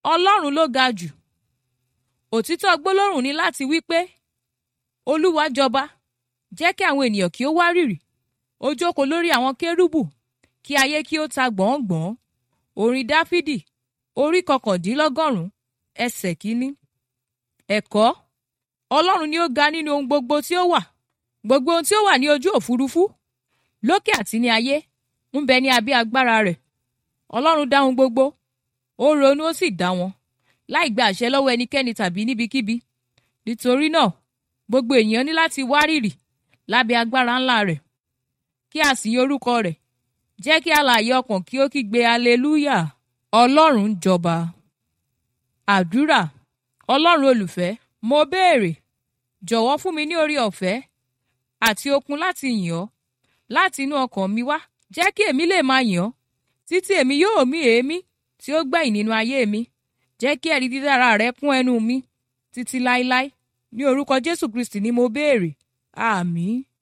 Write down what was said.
ọlọ́run ló ga jù òtítọ́ gbólóhùn ni láti wí pé olúwa jọba jẹ́ kí àwọn ènìyàn kí ó wárìrì ó jókòó lórí àwọn kérúbù kí ayé kí ó ta gbọ̀ngbọ̀n orin dáfídì orí kọkàndínlọ́gọ́rùn-ún ẹsẹ̀ kínní ẹ̀kọ́ ọlọ́run ni ó ga nínú ohun gbogbo tí ó wà gbogbo ohun tí ó wà ní ojú òfurufú lókè àti ní ayé ń bẹ ní abẹ́ agbára rẹ̀ ọlọ́run dá ohun gbogbo ó ronú ó sì dá wọn láì gba àṣẹ lọ́wọ́ ẹnikẹ́ni tàbí níbikíbi nítorí náà gbogbo èèyàn ní láti wárìrì lábẹ́ agbára ńlá rẹ̀ kí a sì yin orúkọ rẹ̀ jẹ́ kí alààyè ọkàn kí ó kígbe hallelujah ọlọ́run jọba àdúrà ọlọ́run olùfẹ́ mo béèrè jọ̀wọ́ fún mi ní orí ọ̀fẹ́ àti okun láti yìn ọ́ láti inú ọkàn mi wá jẹ́ kí èmi lè máa yìn ọ́ títí èmi yóò mí èémí tí ó gbẹ̀yìn nínú ayé mi jẹ́ kí ẹ̀rí dídára rẹ kún ẹnu mi títí láéláé ní orúkọ Jésù Kristi ni mo béèrè àmín.